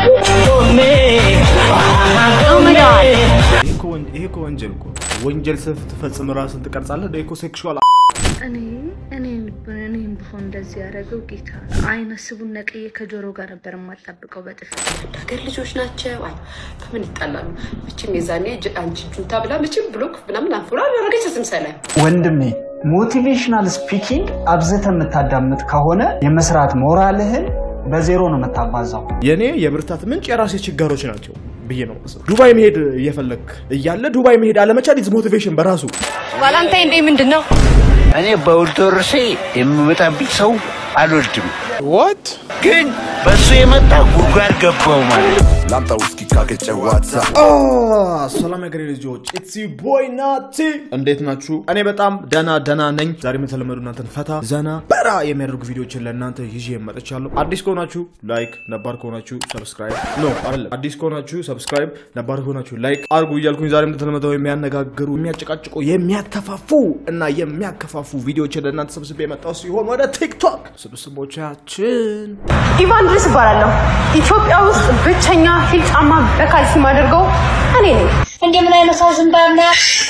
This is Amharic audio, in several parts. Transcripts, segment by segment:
ይሄ እኮ ወንጀል እኮ ወንጀል ስትፈጽም ራስን ትቀርጻለህ። እንደ እኮ ሴክሹዋል እኔ እኔም እኔም ብሆን እንደዚህ ያደረገው ጌታ አይነ ስቡን ነቅዬ ከጆሮ ጋር ነበር የማጣብቀው በጥፊ ሀገር ልጆች ናቸው። አይ ከምን ይጣላሉ? መቼም የዛኔ ጅ- አንቺ ጁንታ ብላ መቼም ብሎክ ምናምን አንፎላ ያደረገች ስምሰላ ወንድሜ ሞቲቬሽናል ስፒኪንግ አብዝተህ የምታዳምጥ ከሆነ የመስራት ሞራልህን በዜሮ ነው የምታባዛው። የኔ የብርታት ምንጭ የራሴ ችጋሮች ናቸው ብዬ ነው የማስበው። ዱባይ መሄድ እየፈለግ እያለ ዱባይ መሄድ አለመቻል ኢዝ ሞቲቬሽን በራሱ ቫላንታይን ዴይ ምንድን ነው? እኔ በውድ ወርሴ የሚመጣብኝ ሰው አልወድም። ወት ግን በእሱ የመጣ ጉድጓድ ገባው ማለት ነው። ላምጣ ውስኪ ካገጨዋታ ሰላም ያገሬ ልጆች ኢትስ ቦይ ናቲ እንዴት ናችሁ? እኔ በጣም ደና ደና ነኝ። ዛሬም የተለመዱ እናንተን ፈታ ዘና በራ የሚያደርጉ ቪዲዮችን ለእናንተ ይዤ መጥቻለሁ። አዲስ ከሆናችሁ ላይክ፣ ነባር ከሆናችሁ ሰብስክራይብ ኖ አይደለም፣ አዲስ ከሆናችሁ ሰብስክራይብ፣ ነባር ከሆናችሁ ላይክ አድርጉ እያልኩኝ ዛሬም እንደተለመደው የሚያነጋግሩ የሚያጨቃጭቁ፣ የሚያከፋፉ እና የሚያከፋፉ ቪዲዮችን ለእናንተ ሰብስቤ የመጣው ሲሆን ወደ ቲክቶክ ስብስቦቻችን ኢቫን ድረስ እባላለሁ። ኢትዮጵያ ውስጥ ብቸኛ ሂል ጫማ በካልሲ ማደርገው እኔ ነኝ። እንደምን አይነት ሰው ዝም ባምና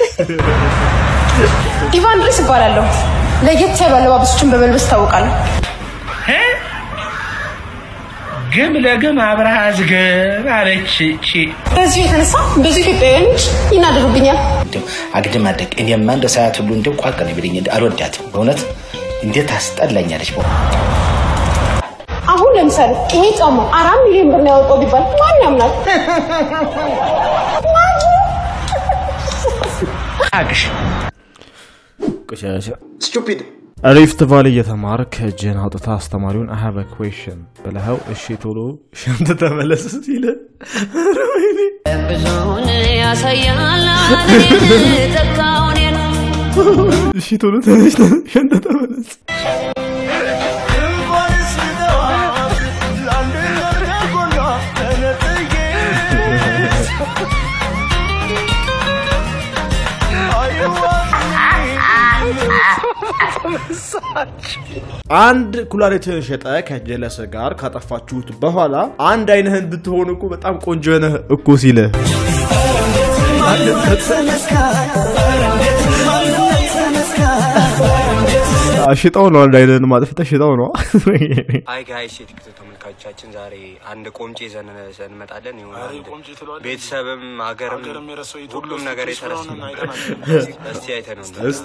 ኢቫን ድረስ እባላለሁ። ለየት ያሉ አለባበሶችን በመልበስ እታወቃለሁ። ግም ለግም አብረሃ ዝገብ አለች እቺ። በዚሁ የተነሳ ብዙ ኢትዮጵያውያኖች ይናደዱብኛል። እንደው አግድም አደግ እኔማ እንደ ሰዓት ሁሉ እንደው ቋቅ ነው ቢለኝ አልወዳትም። በእውነት እንዴት አስጠላኛለች። በ አሁን ለምሳሌ ይሄ ጫማ አራት ሚሊዮን ብር ነው ያወጣው ቢባል ማን ያምናል? አቅሽ ቆሻሻ ስቱፒድ ሪፍት ቫሊ እየተማርክ እጅህን አውጥታ አስተማሪውን አይ ሃቭ ኩዌሽን ብለኸው እሺ ቶሎ ሸንት ተመለስ ሲል ብዙውን ያሳያል ተካውን እሺ ቶሎ ተነሽ ሸንት ተመለስ አንድ ኩላሊትህን ሸጠ ከጀለሰ ጋር ካጠፋችሁት በኋላ አንድ አይንህን ብትሆን እኮ በጣም ቆንጆ ነህ እኮ ሲልህ ሽጠው ነው አንድ አይንህን ማጥፍተህ ሽጠው ነው አይ ጋይስ የቲክቶክ ተመልካቾቻችን ዛሬ አንድ ቆምጬ ይዘን እንመጣለን። ይሁን አንድ ቤተሰብም ሀገርም ሁሉም ነገር የተረሳ እስቲ አይተህ ነው እስቲ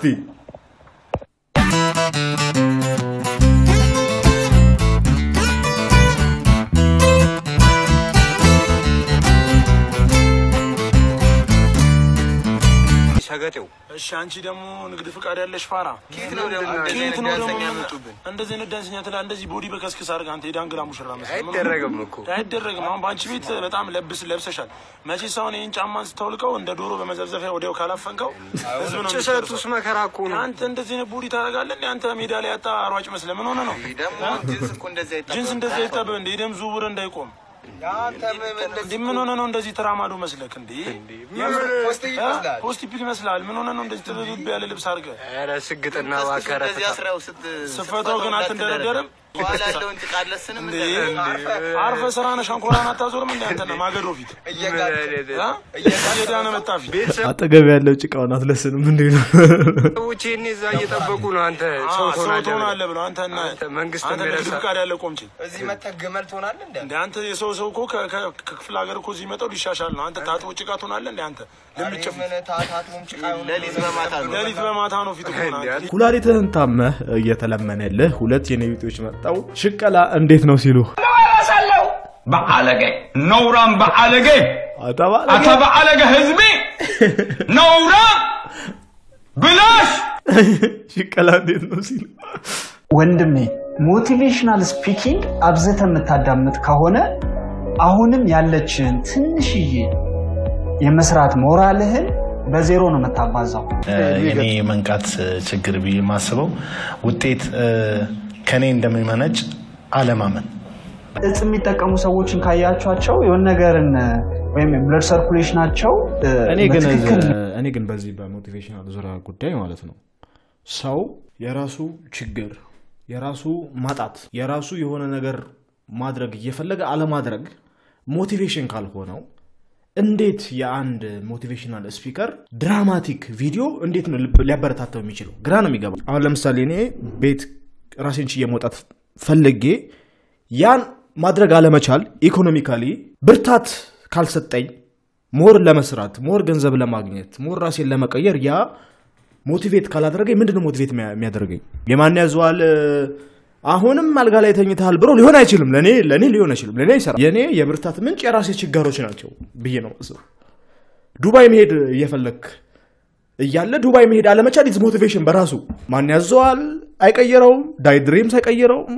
ሰገጤው እሺ አንቺ ደግሞ ንግድ ፍቃድ ያለሽ ፋራ ኬት ነው ደግሞ ኬት ነው ደግሞ ያመጡብን? እንደዚህ አይነት ዳንሰኛ ትላ እንደዚህ ቦዲ በከስክስ አድርገህ አንተ የዳንግላ ሙሽራ መስለህ አይደረግም እኮ አይደረግም። አሁን በአንቺ ቤት በጣም ለብስ ለብሰሻል። መቼ ሰውን ይህን ጫማን ስታውልቀው እንደ ዶሮ በመዘብዘፊያ ወዲያው ካላፈንከው ህዝብ ነው ጭሰቱስ የሚጨርሰው። መከራ እኮ ነው። አንተ እንደዚህ አይነት ቦዲ ታደርጋለህ እንዴ? አንተ ሜዳ ላይ ያጣ አሯጭ መስለህ ምን ሆነ ነው ጅንስ እንደዚህ አይጠብህ እንደ የደም ዝውውር እንዳይቆም እንዲህ ምን ሆነ ነው እንደዚህ ተራማዶ መስለክ እንዴ? ፖስቲፒክ ይመስላል። ምን ሆነ ነው እንደዚህ ጥብብ ያለ ልብስ አድርገህ ኧረ ስግጥና ዋከረ ስፈታው ግን አትንደረደርም እንዴ? አርፈህ ስራህን ሸንኮራን አታዞርም እንዴ? አንተና ማገዶ ፊት እ? እየዳነ መጣ ፊት አጠገብ ያለው ጭቃውን አትለስንም እንዴ ነው ሰዎች ይህን እዛ እየጠበቁ ነው። አንተ ሰው ሰው ትሆናለህ ትሆናለህ ብለው አንተ እና መንግስት አንተ ንግድ የሚረሳ ፍቃድ ያለ ቆምቼ እዚህ መተህ ግመል ትሆናለህ እንደ እንደ አንተ የሰው ሰው እኮ ከ- ከ- ከክፍለ ሀገር እኮ እዚህ መጣው ሊሻሻል ነው። አንተ ታጥቦ ጭቃ ትሆናለህ እንደ አንተ ልምጭፍ ሌሊት በማታ ነው ፊት እኮ ነው። ኩላሊትህን ታመህ እየተለመነልህ ሁለት የኔ ቢጤዎች መጣው ሽቀላ እንዴት ነው ሲሉ በአለገ ነውራም በአለገ አተባለ አተ በአለገ ህዝቤ ነውራ ብላሽ ሽቀላ እንዴት ነው ሲሉ ወንድሜ ሞቲቬሽናል ስፒኪንግ አብዝተህ የምታዳምጥ ከሆነ አሁንም ያለችህን ትንሽዬ የመስራት ሞራልህን በዜሮ ነው የምታባዛው። እኔ የመንቃት ችግር ብዬ የማስበው ውጤት ከኔ እንደሚመነጭ አለማመን እጽ የሚጠቀሙ ሰዎችን ካያቸኋቸው የሆነ ነገርን ወይም ብለድ ሰርኩሌሽናቸው እኔ ግን በትክክል እኔ ግን በዚህ በሞቲቬሽናል ዙሪያ ጉዳይ ማለት ነው ሰው የራሱ ችግር የራሱ ማጣት የራሱ የሆነ ነገር ማድረግ እየፈለገ አለማድረግ ሞቲቬሽን ካልሆነው እንዴት የአንድ ሞቲቬሽናል ስፒከር ድራማቲክ ቪዲዮ እንዴት ነው ልብ- ሊያበረታታው የሚችለው? ግራ ነው የሚገባ። አሁን ለምሳሌ እኔ ቤት ራሴን ችዬ መውጣት ፈልጌ ያን ማድረግ አለመቻል ኢኮኖሚካሊ ብርታት ካልሰጠኝ ሞር ለመስራት ሞር ገንዘብ ለማግኘት ሞር ራሴን ለመቀየር ያ ሞቲቬት ካላደረገኝ ምንድነው ሞቲቬት የሚያ- የሚያደርገኝ? የማን ያዘዋል አሁንም አልጋ ላይ ተኝተሃል ብሎ ሊሆን አይችልም። ለእኔ ለእኔ ሊሆን አይችልም። ለእኔ አይሰራም። የእኔ የብርታት ምንጭ የራሴ ችጋሮች ናቸው ብዬ ነው የማስበው። ዱባይ መሄድ እየፈለክ እያለ ዱባይ መሄድ አለመቻል ኢዝ ሞቲቬሽን በራሱ ማን ያዘዋል አይቀየረውም። ዳይ ድሪምስ አይቀየረውም።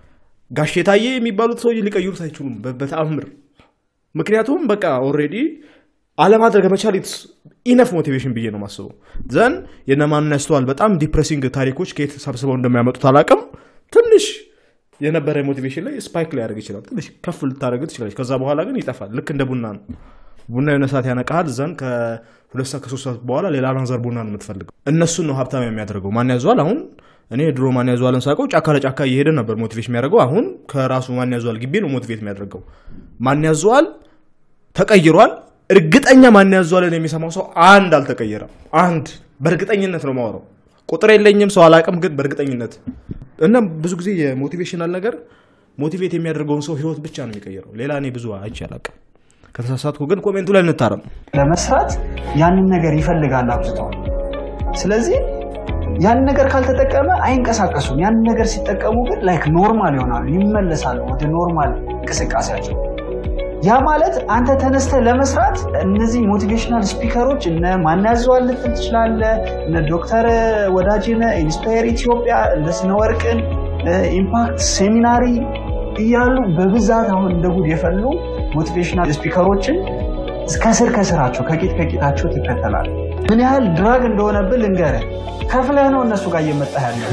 ጋሼ ታዬ የሚባሉት ሰው ሊቀይሩት አይችሉም በ- በተአምር ምክንያቱም በቃ ኦልሬዲ አለማድረግ መቻል ኢነፍ ሞቲቬሽን ብዬ ነው የማስበው። ዘን የነማንን ያስተዋል በጣም ዲፕሬሲንግ ታሪኮች ከየት ሰብስበው እንደሚያመጡት አላውቅም። ትንሽ የነበረ ሞቲቬሽን ላይ ስፓይክ ሊያደርግ ይችላል። ትንሽ ከፍ ልታደርግ ትችላለች። ከዛ በኋላ ግን ይጠፋል። ልክ እንደ ቡና ነው። ቡና የሆነ ሰዓት ያነቃሃል። ዘን ከሁለት ሰዓት ከሶስት ሰዓት በኋላ ሌላ ናዘር ቡና ነው የምትፈልገው። እነሱን ነው ሀብታም የሚያደርገው። ማን ያዘዋል አሁን እኔ ድሮ ማን ያዘዋልን ሳውቀው ጫካ ለጫካ እየሄደ ነበር ሞቲቬሽን የሚያደርገው። አሁን ከራሱ ማን ያዘዋል ግቢ ነው ሞቲቬት የሚያደርገው። ማን ያዘዋል ተቀይሯል። እርግጠኛ ማን ያዘዋልን የሚሰማው ሰው አንድ አልተቀየረም። አንድ በእርግጠኝነት ነው ማወራው። ቁጥር የለኝም ሰው አላውቅም፣ ግን በእርግጠኝነት እና ብዙ ጊዜ የሞቲቬሽናል ነገር ሞቲቬት የሚያደርገውን ሰው ህይወት ብቻ ነው የሚቀይረው። ሌላ እኔ ብዙ አይቼ አላውቅም። ከተሳሳትኩ ግን ኮሜንቱ ላይ እንታረም። ለመስራት ያንን ነገር ይፈልጋል አብዝተው። ስለዚህ ያንን ነገር ካልተጠቀመ አይንቀሳቀሱም። ያንን ነገር ሲጠቀሙ ግን ላይክ ኖርማል ይሆናሉ፣ ይመለሳሉ ወደ ኖርማል እንቅስቃሴያቸው። ያ ማለት አንተ ተነስተ ለመስራት እነዚህ ሞቲቬሽናል ስፒከሮች እነ ማናዘዋል ልትል ትችላለህ፣ እነ ዶክተር ወዳጅነ ኢንስፓየር ኢትዮጵያ፣ እነ ስነወርቅን ኢምፓክት ሴሚናሪ እያሉ በብዛት አሁን እንደ ጉድ የፈሉ ሞቲቬሽናል ስፒከሮችን ከስር ከስራቸው ከቂጥ ከቂጣቸው ትከተላል። ምን ያህል ድራግ እንደሆነብህ ልንገርህ። ከፍለህ ነው እነሱ ጋር እየመጣህ ያለ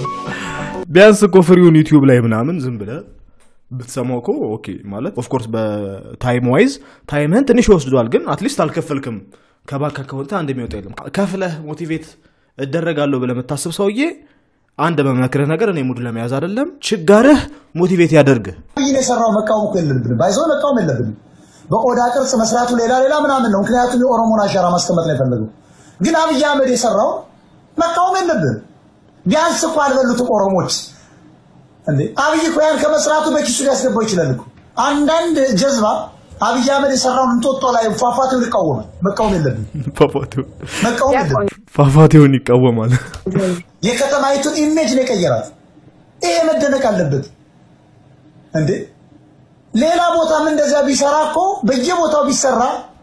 ቢያንስ እኮ ፍሪውን ዩቲዩብ ላይ ምናምን ዝም ብለህ ብትሰማው እኮ ኦኬ ማለት ኦፍኮርስ በታይም ዋይዝ ታይምህን ትንሽ ይወስዷል፣ ግን አትሊስት አልከፈልክም። ከባንክ አካውንት አንድ የሚወጣ የለም። ከፍለህ ሞቲቬት እደረጋለሁ ብለህ የምታስብ ሰውዬ አንድ በመክርህ ነገር እኔ ሙድ ለመያዝ አይደለም፣ ችጋርህ ሞቲቬት ያደርግህ። አብይን የሰራው መቃወም እኮ የለብንም፣ ባይዘው መቃወም የለብንም። በቆዳ ቅርጽ መስራቱ ሌላ ሌላ ምናምን ነው፣ ምክንያቱም የኦሮሞን አሻራ ማስቀመጥ ላይ ፈለገው። ግን አብይ አህመድ የሰራው መቃወም የለብንም። ቢያንስ እኮ አልበሉትም ኦሮሞች እንዴ። አብይ እኮ ያን ከመስራቱ በኪሱ ሊያስገባው ይችላል እኮ። አንዳንድ ጀዝባ አብይ አህመድ የሰራውን እንጦጦ ላይ ፏፏቴውን ይቃወማል። መቃወም የለብንም፣ መቃወም የለብንም። ፏፏቴውን ይቃወማል። የከተማይቱን ኢሜጅ ነው የቀየራት። ይሄ መደነቅ አለበት እንዴ። ሌላ ቦታም እንደዚያ ቢሰራ እኮ በየቦታው ቢሰራ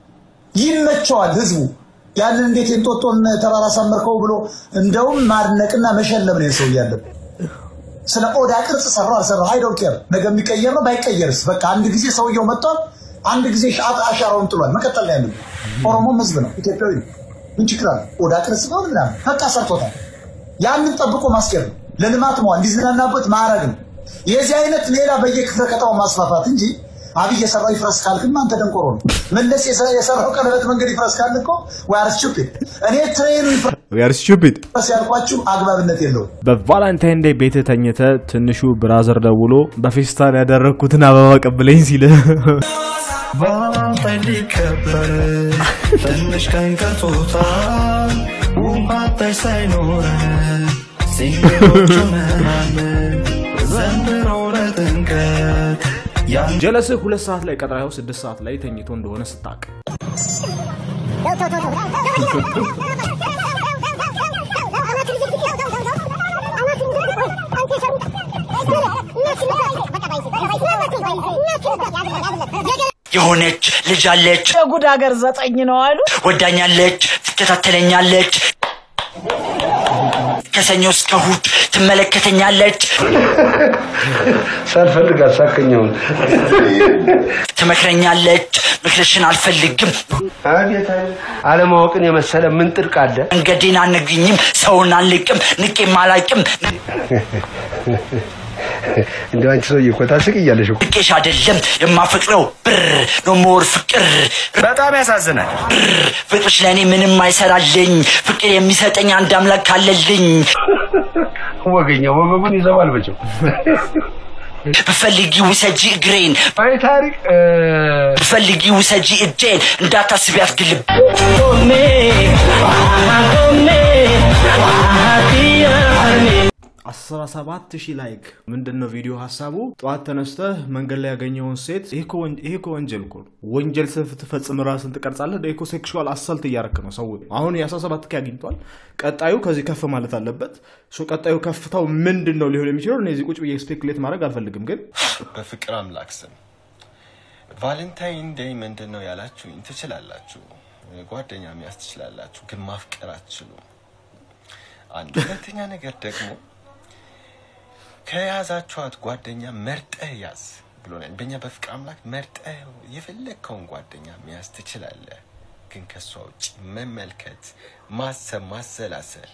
ይመቸዋል ህዝቡ። ያንን እንዴት የእንጦጦን ተራራ ሰመርከው ብሎ እንደውም ማድነቅና መሸለም ነው ሰው ያለበት። ስለ ኦዳ ቅርጽ ሰራው አልሰራው አይ ዶንት ኬር። ነገ የሚቀየር ነው ባይቀየርስ፣ በቃ አንድ ጊዜ ሰውየው መጥቷል፣ አንድ ጊዜ ሻት አሻራውን ጥሏል። መቀጠል ላይ ያለበት ኦሮሞም ህዝብ ነው፣ ኢትዮጵያዊ ነው። ምን ችግር አለ? ኦዳ ቅርጽ ነው ምናምን በቃ ሰርቶታል። ያንን ጠብቆ ማስኬድ ነው፣ ለልማት መዋል እንዲዝናናበት ማድረግ ነው። የዚህ አይነት ሌላ በየክፍለ ከተማው ማስፋፋት እንጂ አብይ የሰራው ይፍረስ ካልክማ አንተ ደንቆሮ ነው። መለስ የሰራው ቀለበት መንገድ ይፍረስ ካልክ እኮ ወይ አር ስቱፒድ። እኔ ትሬኑ ር ስቱፒድ ይፍረስ ያልኳችሁ አግባብነት የለውም። በቫላንታይን ዴይ ቤት ተኝተ ትንሹ ብራዘር ደውሎ በፌስታን ያደረግኩትን አበባ ቀብለኝ ሲል ቫላንታይን ሊከበር ትንሽ ቀን ቀርቶታል። ውሃታይ ሳይኖረን ሲንግሎች ሆነናል ዘንድሮ ለጥምቀት ጀለስህ ሁለት ሰዓት ላይ ቀጥራው ስድስት ሰዓት ላይ ተኝቶ እንደሆነ ስታቅ የሆነች ልጅ አለች። የጉድ ሀገር ዘጠኝ ነው አሉ። ወዳኛለች፣ ትከታተለኛለች፣ ከሰኞ እስከ እሑድ ትመለከተኛለች፣ ሳልፈልግ አሳከኘውን ትመክረኛለች። ምክርሽን አልፈልግም። አቤት አለማወቅን የመሰለ ምን ጥርቅ አለ? መንገዴን አነግኝም፣ ሰውን አንልቅም፣ ንቄም አላቅም። እንደው አንቺ ሰውዬ እኮ ታስቂያለሽ እኮ። ንቄሽ አይደለም የማፈቅረው ብር ነው ሞር ፍቅር። በጣም ያሳዝናል። ብር ፍቅርሽ ለእኔ ምንም አይሰራልኝ። ፍቅር የሚሰጠኝ አንድ አምላክ አለልኝ። ወገኛ ወገቡን ይዘዋል መቼም። ብፈልጊ ውሰጂ እግሬን ታሪክ ብፈልጊ ውሰጂ እጄን እንዳታስቢ አትግልብ አስራ ሰባት ሺህ ላይክ ምንድን ነው ቪዲዮ ሀሳቡ? ጠዋት ተነስተህ መንገድ ላይ ያገኘውን ሴት ይሄ እኮ ወን- ይሄ እኮ ወንጀል እኮ ነው። ወንጀል ስትፈጽም ራስን ትቀርጻለህ። ይሄ እኮ ሴክሹዋል አሳልት እያረክ ነው ሰው። አሁን የአስራ ሰባት ኬ አግኝቷል። ቀጣዩ ከዚህ ከፍ ማለት አለበት። ሶ ቀጣዩ ከፍታው ምንድን ነው ሊሆን የሚችለው? እነዚህ ቁጭ ብዬ ስፔኩሌት ማድረግ አልፈልግም፣ ግን በፍቅር አምላክ ስም ቫለንታይን ዴይ ምንድን ነው ያላችሁኝ ትችላላችሁ። ጓደኛ መያዝ ትችላላችሁ፣ ግን ማፍቀር አትችሉም። አንድ ሁለተኛ ነገር ደግሞ ከያዛችኋት ጓደኛ መርጠህ ያዝ ብሎናል። በእኛ በፍቅር አምላክ መርጠህ የፈለግከውን ጓደኛ መያዝ ትችላለህ፣ ግን ከእሷ ውጭ መመልከት፣ ማሰብ፣ ማሰላሰል፣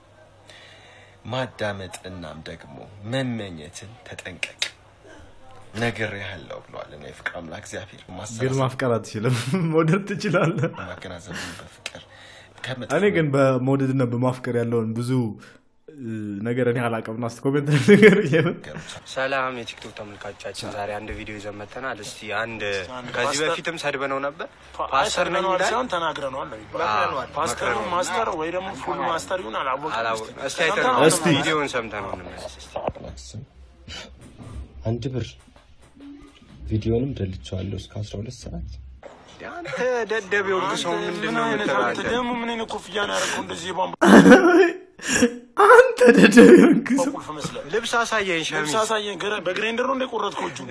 ማዳመጥ እናም ደግሞ መመኘትን ተጠንቀቅ። ነገር ያለው ብለዋል እና የፍቅር አምላክ እግዚአብሔር ግን ማፍቀር አትችልም። መውደድ ትችላለህ። ማገናዘብ በፍቅር እኔ ግን በመውደድና በማፍቀር ያለውን ብዙ እ, ነገር እኔ አላውቅምና እስኪ ኮሜንት ነገር ሰላም የቲክቶክ ተመልካቾቻችን፣ ዛሬ አንድ ቪዲዮ ይዘን መጥተናል። እስቲ አንድ ከዚህ ፓስተር- በፊትም ሰድበነው ነበር። ፓስተር ፓስተር ነኝ ነን ይላል። ሳይሆን ተናግረነዋል ነው የሚባለው። አዎ፣ ፓስተር ነው መክረነዋል። ማስተር ወይ ደግሞ ፉል ማስተር ይሁን አላወቅም። አላወቅም። እስቲ ሰምተነው አይተነው ነው እስቲ ማለት ነው። ቪዲዮውን ሰምተነው እንመለስ እስቲ። አንድ ብር ቪዲዮንም ደልቼዋለሁ እስከ 12 ሰዓት አንተ ደደብ የወርቅ ሰው ምንድን ምን ነው አይነት የምትለው አንተ አንተ? ደግሞ ምን አይነት ኮፍያ ነው ያደረገው? እንደዚህ የቧንቧ አንተ ደደብ የሆንክ ሰው ቁልፍ መስለህ ልብስ አሳየኝ ሸሚዝ ልብስ አሳየኝ። ገረ- በግሬንደር ነው እንደ ቆረጥከው እጁ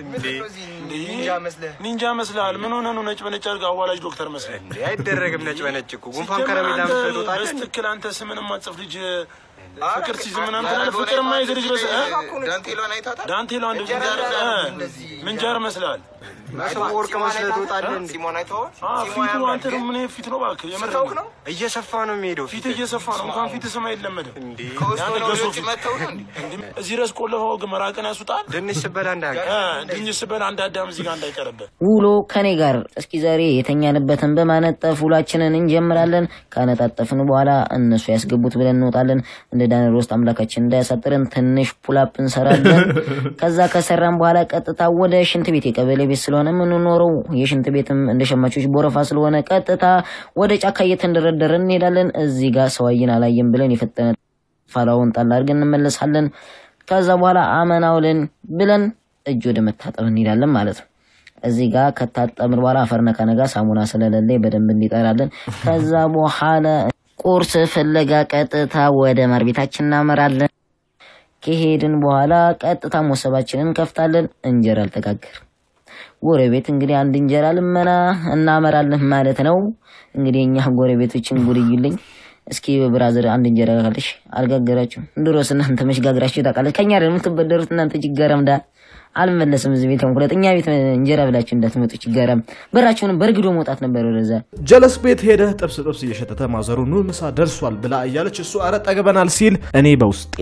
ኒንጃ መስልሃል። ምን ሆነህ ነው ነጭ በነጭ አድርገህ አዋላጅ ዶክተር መስለህ? እንዴ አይደረግም። ነጭ በነጭ እኮ ጉንፋን ሲጀመር ከረሜላ አንተ መስለህ ትወጣለህ። በስትክክል አንተ ስምን የማትጽፍ ልጅ ፍቅር ሲይዝ ምናምን ትላለህ። ፍቅር የማይዝ ልጅ በስ ዳንቴሏን አይታታል። ዳንቴሏ እንደ ምንጃር እ፣ ምንጃር መስልሃል። ሰው ወርቅ መስለህ ትወጣለህ እንዴ? ሲሞን አይተኸዋል? አዎ፣ ሲሞን ፊቱ ያምራል። አንተ ነው ምን ፊት ነው እባክህ? የምር ስታውቅ ነው? እየሰፋ ነው የሚሄደው ፊት እየሰፋ ነው። እንኳን ፊት ስም አይለመድም። ከውስጥ ያንተ ሆነው ገሶ ልጆች ፊት መተው ነው እንዴ? እንዴ፣ እዚህ ድረስ ቆለፈው ግን መራቅን ያስውጣል። ድንች ስበላ እንዳያውቅ እ፣ ድንች ስበላ አንድ አዳም እዚህ ጋር እንዳይቀርብህ። ውሎ ከኔ ጋር እስኪ ዛሬ የተኛንበትን በማነጠፍ ውላችንን እንጀምራለን። ካነጣጠፍን በኋላ እነሱ ያስገቡት ብለን እንወጣለን። እንደ ዳንኤል ውስጥ አምላካችን እንዳያሳጥረን ትንሽ ፑላፕ እንሰራለን። ከዛ ከሰራን በኋላ ቀጥታ ወደ ሽንት ቤት የቀበሌ ቤት ስለሆነ የምንኖረው የሽንት ቤትም እንደ ሸማቾች ቦረፋ ስለሆነ ቀጥታ ወደ ጫካ እየተንደረደረን እንሄዳለን። እዚህ ጋር ሰው አየን አላየን ብለን የፈጠነ ፋላውን ጣል አድርገን እንመለሳለን። ከዛ በኋላ አመናውልን ብለን እጅ ወደ መታጠብ እንሄዳለን ማለት ነው። እዚህ ጋር ከታጠብን በኋላ አፈር ነካ ነጋ ሳሙና ስለሌለ በደንብ እንዲጠራለን። ከዛ በኋላ ቁርስ ፍለጋ ቀጥታ ወደ ማር ቤታችን እናመራለን። ከሄድን በኋላ ቀጥታ ሞሰባችንን እንከፍታለን። እንጀራ አልተጋገር ጎረቤት እንግዲህ አንድ እንጀራ ልመና እናመራለን ማለት ነው። እንግዲህ እኛ ጎረቤቶችን ጉድ እዩልኝ። እስኪ ብራዘር አንድ እንጀራ ካልሽ አልጋገራችሁም? ድሮስ እናንተ መች ጋግራችሁ ታውቃለች? ከኛ ደግሞ የምትበደሩት እናንተ ችጋራምዳ አልመለስም። እዚህ ቤት ሁለት እኛ ቤት እንጀራ ብላችሁ እንዳትመጡ ችጋራም። በራችሁንም በእርግዶ መውጣት ነበር ወደዛ። ጀለስ ቤት ሄደህ ጥብስ ጥብስ እየሸተተ ማዘሩ ኑ ምሳ ደርሷል ብላ እያለች እሱ አረ ጠግበናል ሲል እኔ በውስጤ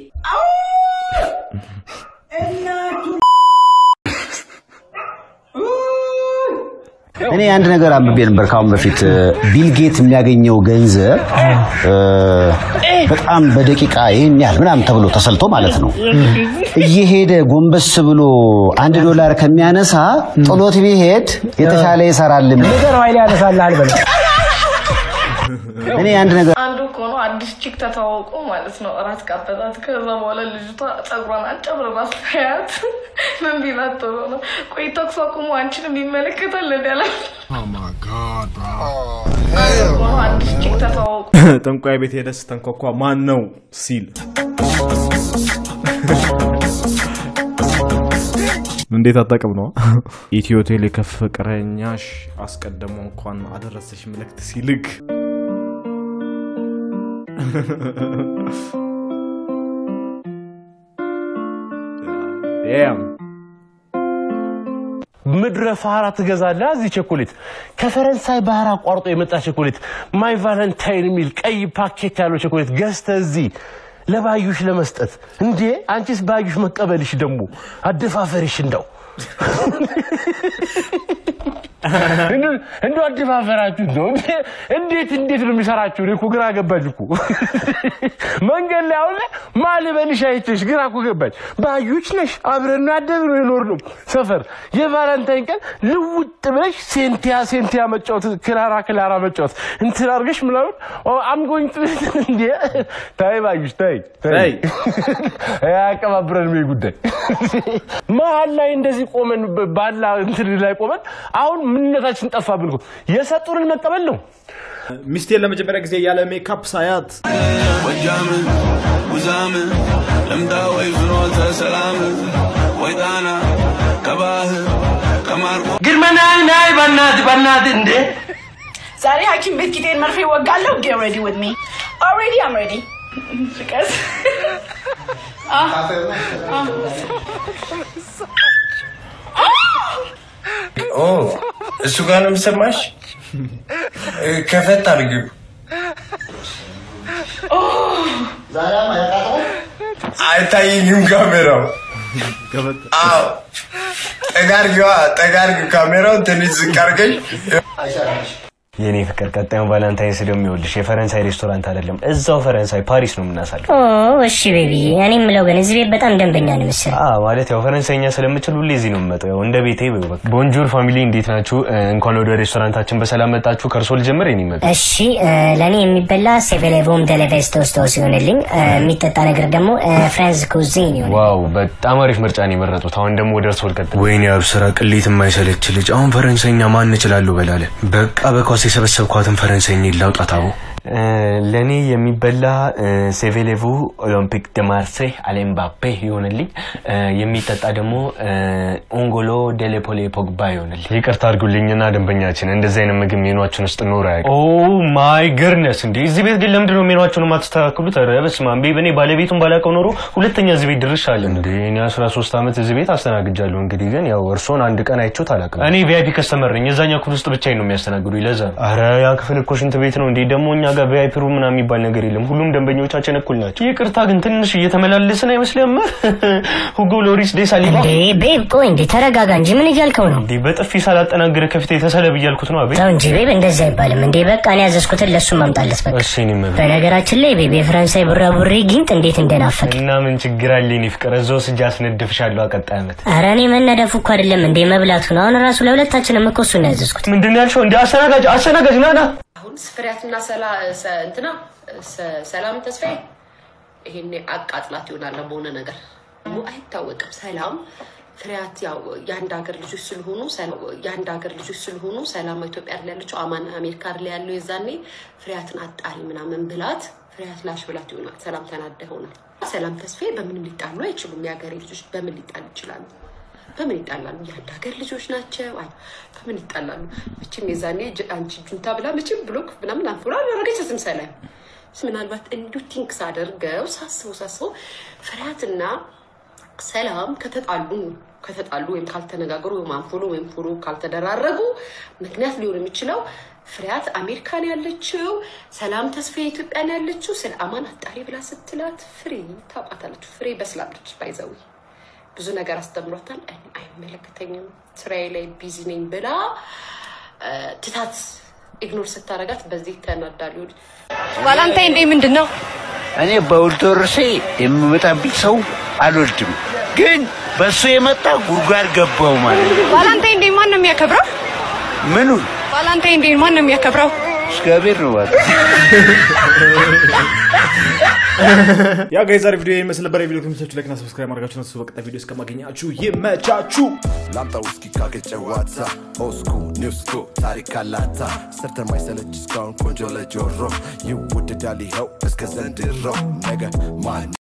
እኔ አንድ ነገር አንብቤ ነበር ካሁን በፊት ቢል ጌት የሚያገኘው ገንዘብ እ፣ በጣም በደቂቃ ይህን ያህል ምናምን ተብሎ ተሰልቶ ማለት ነው እየሄደ ጎንበስ ብሎ አንድ ዶላር ከሚያነሳ ጥሎት ቢሄድ የተሻለ ይሰራል። ነገር ኃይል ያነሳልሃል በለው። እኔ አንድ ነገር አንዱ እኮ ነው አዲስ ቺክ ተተዋውቆ ማለት ነው። እራት ጋበዛት። ከዛ በኋላ ልጅቷ ጸጉሯን አጨብርራ ስታያት ምን ቢላት ጥሩ ነው? ቆይ ተኩስ አቁሞ አንቺንም ይመለከታል እንዳለ አዲስ ቺክ ተተዋውቆ ጠንቋይ ቤት ሄደህ ስተንኳኳ ማን ነው ሲል እንዴት አጠቅም ነው ኢትዮ ቴሌ ከፍቅረኛሽ አስቀድሞ እንኳን አደረሰሽ መልእክት ሲልክ Damn. ምድረ ፋራ ትገዛለህ እዚህ ቸኮሌት ከፈረንሳይ ባህር አቋርጦ የመጣ ቸኮሌት ማይ ቫለንታይን የሚል ቀይ ፓኬት ያለው ቸኮሌት ገዝተህ እዚህ ለባዩሽ ለመስጠት እንዴ አንቺስ ባዩሽ መቀበልሽ ደግሞ አደፋፈርሽ እንደው እንደ አደፋፈራችሁ ነው። እንዴት እንዴት ነው የሚሰራችሁ? እኔ እኮ ግራ ገባች እኮ መንገድ ላይ አሁን ላይ ማልበልሽ አይቼሽ ግራ እኮ ገባች። ባዩች ነሽ አብረን ያደግነው የኖርነው ሰፈር የቫለንታይን ቀን ልውጥ ብለሽ ሴንቲያ ሴንቲያ መጫወት ክላራ ክላራ መጫወት እንትን አድርገሽ ምናምን አምጎኝ እንዴ ታይ ባዩሽ ታይ ታይ አያቀባብረንም ይሄ ጉዳይ መሀል ላይ እንደዚህ ቆመን ባላ እንትን ላይ ቆመን አሁን ምንነታችን ጠፋብን እኮ የሰጡንን መቀበል ነው። ሚስቴን ለመጀመሪያ ጊዜ ያለ ሜካፕ ሳያት ጎጃም ጉዛም ልምዳ ወይ ፍኖተ ሰላም ወይ ጣና ከባህር ከማርቆ ግርማ ናይ ናይ በናት በናት እንዴ ዛሬ ሐኪም ቤት ቂጤን መርፌ ወጋለሁ። ጌት ሬዲ ዊዝ ሚ ኦልሬዲ አም ሬዲ ፍቀስ ኦ እሱ ጋር ነው የምሰማሽ? ከፈት አድርጊው። አይታየኝም ካሜራው። አዎ ጠጋ አድርጊዋ፣ ጠጋ አድርጊው ካሜራውን ትንሽ ዝቅ አድርገሽ የኔ ፍቅር ቀጣዩን ቫላንታይንስ ደግሞ ይኸውልሽ የፈረንሳይ ሬስቶራንት አይደለም እዛው ፈረንሳይ ፓሪስ ነው የምናሳልፍ ኦ እሺ ቤቢ እኔ የምለው ግን እዚህ ቤት በጣም ደንበኛ ነው መሰለኝ አ ማለት ያው ፈረንሳይኛ ስለምችል ሁሌ እዚህ ነው የምመጣው ያው እንደ ቤቴ በይው በቃ ቦንጆር ፋሚሊ እንዴት ናችሁ እ፣ እንኳን ወደ ሬስቶራንታችን በሰላም መጣችሁ ከእርሶ ልጀምር የኔ መጣ እሺ እ፣ ለእኔ የሚበላ ሴቬሌቮም ደለቬስ ተወስቶ ሲሆንልኝ እ፣ የሚጠጣ ነገር ደግሞ ፍራንስ ኩዚን ይሆን ዋው በጣም አሪፍ ምርጫ ነው የመረጡት አሁን ደግሞ ወደ እርሶ ልቀጥል ወይኔ አብስራ ቅሌት የማይሰለች ልጅ አሁን ፈረንሳይኛ ማን እችላለሁ በላለ በቃ በኳስ የሰበሰብኳትን ፈረንሳይኛ ላውጣት አቦ ለእኔ የሚበላ ሴቬሌቭ ኦሎምፒክ ደ ማርሴይ አሌምባፔ ይሆንልኝ እ፣ የሚጠጣ ደግሞ እ፣ ኦንጎሎ ዴሌፖሌ ፖግባ ይሆንልኝ ይቅርታ አድርጉልኝና ደንበኛችን እንደዚህ አይነት ምግብ ሜኗችን ውስጥ ኖር አያውቅም ኦ ማይ ገርነስ እንዴ እዚህ ቤት ግን ለምንድን ነው ሜኗችሁን የማትስተካክሉት ኧረ በስመ አብ እኔ ባለቤቱን ባላውቀው ኖሮ ሁለተኛ እዚህ ቤት ድርሽ አለ እንዴ እኔ አስራ ሶስት ዓመት እዚህ ቤት አስተናግጃለሁ እንግዲህ ግን ያው እርሶን አንድ ቀን አይቼዎት አላውቅም እኔ ቪአይፒ ከስተመር ነኝ የዛኛው ክፍል ውስጥ ብቻዬን ነው የሚያስተናግዱኝ ለዛ ነው ኧረ ያ ክፍል እኮ ሽንት ቤት ነው እንዴ ደግሞ እኛ ጋር ቪአይፒ ሩም ምናምን የሚባል ነገር የለም ሁሉም ደንበኞቻችን እኩል ናቸው ይቅርታ ግን ትንሽ እየተመላለስን አይመስልም ሁጎ ሎሪስ ዴ ሳሊባ እንዴ ቤብ ቆይ እንዴ ተረጋጋ እንጂ ምን እያልከው ነው እንዴ በጥፊ ሳላጠናግር ከፊት የተሰለብ እያልኩት ነው አቤት ተው እንጂ ቤብ እንደዚህ አይባልም እንዴ በቃ እኔ ያዘዝኩትን ለሱ ማምጣለት በቃ እሺ እኔ መብት በነገራችን ላይ ቤብ የፈረንሳይ ቡራቡሬ ጊንጥ እንዴት እንደናፈቅ እና ምን ችግር አለ የኔ ፍቅር እዛው ስጃ አስነድፍሻለሁ ቀጣይ ዓመት ኧረ እኔ መነደፉ እኮ አይደለም እንዴ መብላቱ ነው አሁን ራሱ ለሁለታችንም እኮ እሱን ነው ያዘዝኩት ምንድን ነው ያልሽው እንዴ አስተናጋጅ አስተናጋጅ ና ና አሁን ፍሬያትና ሰላ ሰ- እንትና ሰ- ሰላም ተስፋዬ ይሄኔ አቃጥላት ይሆናል በሆነ ነገር ደግሞ አይታወቅም። ሰላም ፍሬያት ያው የአንድ ሀገር ልጆች ስለሆኑ ሰላ- የአንድ ሀገር ልጆች ስለሆኑ ሰላም ኢትዮጵያ ላይ ያለችው አማን አሜሪካ ላይ ያለው የዛኔ ፍሬያትን አጣሪ ምናምን ብላት ፍሬያት ላሽ ብላት ይሆናል። ሰላም ተናዳ ይሆናል። ሰላም ተስፋዬ በምንም ሊጣሉ አይችሉም። የሀገሬ ልጆች በምን ሊጣሉ ይችላሉ? በምን ይጣላሉ? የአንድ ሀገር ልጆች ናቸው። አይ በምን ይጣላሉ? መቼም የዛኔ ጅ- አንቺ ጁንታ ብላ መቼም ብሎክ ምናምን አንፎላ አላረገቻትም ሰላም። ምናልባት እንዲሁ ቲንክስ አደርገው ሳስበው ሳስበው ፍርሃትና ሰላም ከተጣሉ ከተጣሉ ወይም ካልተነጋገሩ ወይም አንፎሎ ወይም ፎሎ ካልተደራረጉ ምክንያት ሊሆን የሚችለው ፍሬያት አሜሪካን ያለችው ሰላም ተስፋ ኢትዮጵያን ያለችው ስለ አማን አጣሪ ብላ ስትላት ፍሬ ታውቃታለች። ፍሬ በስላለች ባይዘዊ ብዙ ነገር አስተምሯታል። እኔ አይመለከተኝም ስራዬ ላይ ቢዚ ነኝ ብላ እ፣ ትታት ኢግኖር ስታረጋት በዚህ ተናዳ ሊሆን ቫላንታይን ዴይ ምንድን ነው? እኔ በውልቶርሴ የምመጣብኝ ሰው አልወድም፣ ግን በእሱ የመጣ ጉድጓድ ገባው ማለት ነው። ቫላንታይን ዴይ ማን ነው የሚያከብረው? ምኑን ቫላንታይን ዴይ ማን ነው የሚያከብረው? እግዚአብሔር ነው ማለት ያ ጋይ ዛሬ ቪዲዮ ይመስል ነበር። የቪዲዮ ከሚሰችሁ ላይክና ሰብስክራይብ ማድረጋችሁ ነው። በቀጣይ ቪዲዮ እስከማገኛችሁ ይመቻችሁ። ላምጣ ውስኪ ካገጨ ዋታ ኦስኩ ኒውስኩ ታሪክ አላታ ሰርተን ማይሰለች እስካሁን ቆንጆ ለጆሮ ይወደዳል ይኸው እስከ ዘንድሮ ነገ ማን